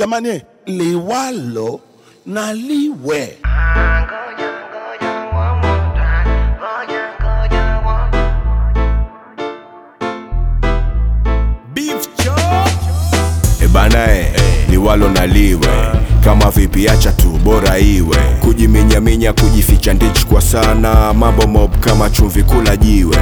jamani liwalo na liwe Ngoja, ngoja, one more time. Ngoja, ngoja, one ebana e liwalo na liwe kama vipi acha tu bora iwe kujiminyaminya kujificha ndich kwa sana mambo mob kama chumvi kula jiwe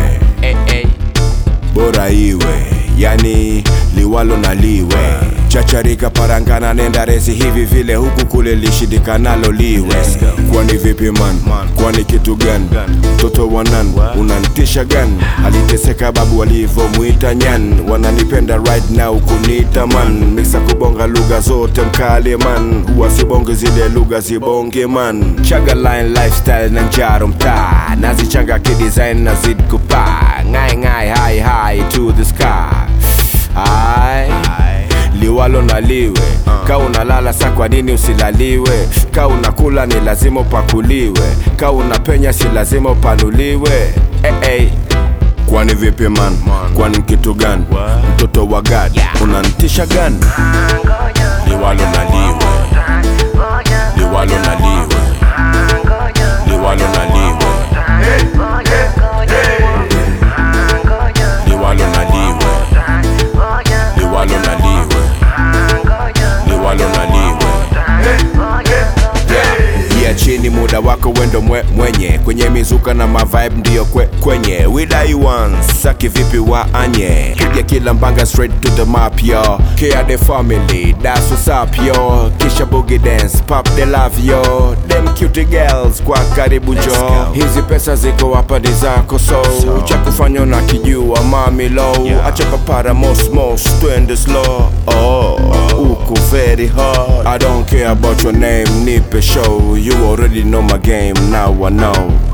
bora iwe yani liwalo na liwe chacharika parangana nenda resi hivi vile huku kule lishindikanalo liwe kwani vipi man kwani kitu gani mtoto wanan unantisha gani aliteseka babu alivyomwita nyan wananipenda right now kuniita man miksa kubonga lugha zote mkale man huwa sibonge zile lugha zibonge man chaga line lifestyle na njaro mtaa nazichanga kidesign na zid kupaa ngai ngai high high to the sky Aye. liwalo na liwe ka unalala sa kwa nini usilaliwe ka unakula ni lazima upakuliwe ka unapenya si lazima upanuliwe hey, hey. kwani vipi man kwani kitu gani mtoto wa gad unantisha gani liwalo na liwe liwalo na liwe liwalo na liwe liwalo na liwe liwalo na liwe liwalo na liwe yeah, chini muda wako wendo mwe, mwenye kwenye mizuka na mavibe ndiyo kwe, kwenye widai once saki vipi wa anye piga kila mbanga straight to the map yo care the family that's what's up yo kisha boogie dance pop the love yo them cute girls kwa karibu jo hizi pesa ziko hapa ni zako so cha kufanya na kijua mami low acha papara mos mos twende slow oh uko very hard I don't care about your name nipe show you already know my game now I know